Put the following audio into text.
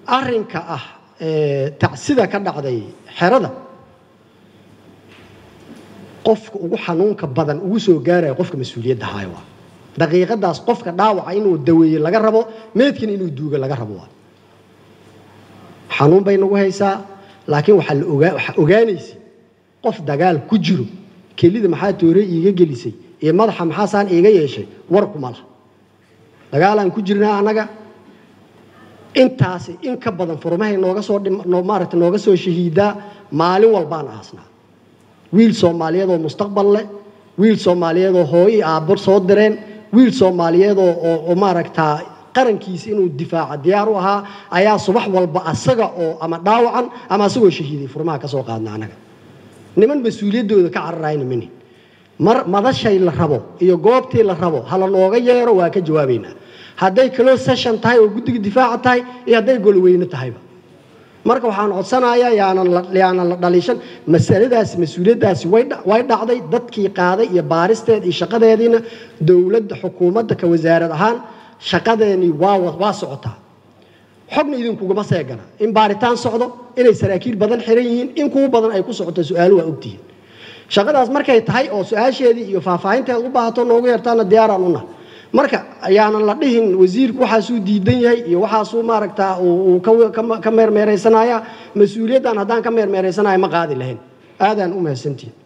arrinka ah tacsida ka dhacday xerada qofka ugu xanuunka badan ugu soo gaaraya qofka mas-uuliyadda haayo waa daqiiqadaas qofka dhaawaca inuu daweeye laga rabo meedkana inuu duuga laga rabo waa xanuun bay nagu haysaa laakiin waxaa la ogaa waxaa ogaanaysa qof dagaal ku jiro kelida maxaa toore iiga gelisay iyo madaxa maxaasaan iiga yeeshay warkuma laha dagaalaan ku jirnaa annaga intaasi in ka badan furmahay nooga soo maaragta nooga soo shahiidaa maalin walbaan aasnaa wiil soomaaliyeed oo mustaqbal leh wiil soomaaliyeed oo hooyo aabbo soo direen wiil soomaaliyeed oo maaragtaa qarankiisa inuu difaaca diyaar u ahaa ayaa subax walba asaga oo ama dhaawacan ama asagoo shahiiday furmaha ka soo qaadna annaga niman mas-uuliyaddooda ka cararayna mini mar madashay la rabo iyo goobtii la rabo hala nooga yeero waa ka jawaabaynaa hadday close session tahay oo guddiga difaaca tahay iyo hadday golweyne tahayba marka waxaan codsanayaa yaanan la dhaliishan masaladaasi mas-uuliyaddaasi way dhacday dadkii qaaday iyo baaristeed iyo shaqadeediina dowladda xukuumadda ka wasaarad ahaan shaqadeennii waa socotaa xogna idinkugama seegana in baaritaan socdo inay saraakiil badan xiran yihiin in kuwa badan ay ku socoto su-aalo waa ogtihiin shaqadaas markay tahay oo su-aasheedii iyo faahfaahinteed u baahato noogu yeertaana diyaaraan una marka ayaanan la dhihin wasiirku waxaasuu diidan yahay iyo waxaasuu maaragtaa uu ka meermeeraysanaya mas-uuliyaddan haddaan ka meermeeraysanaya ma qaadi lahayn aadaan u mahadsantihin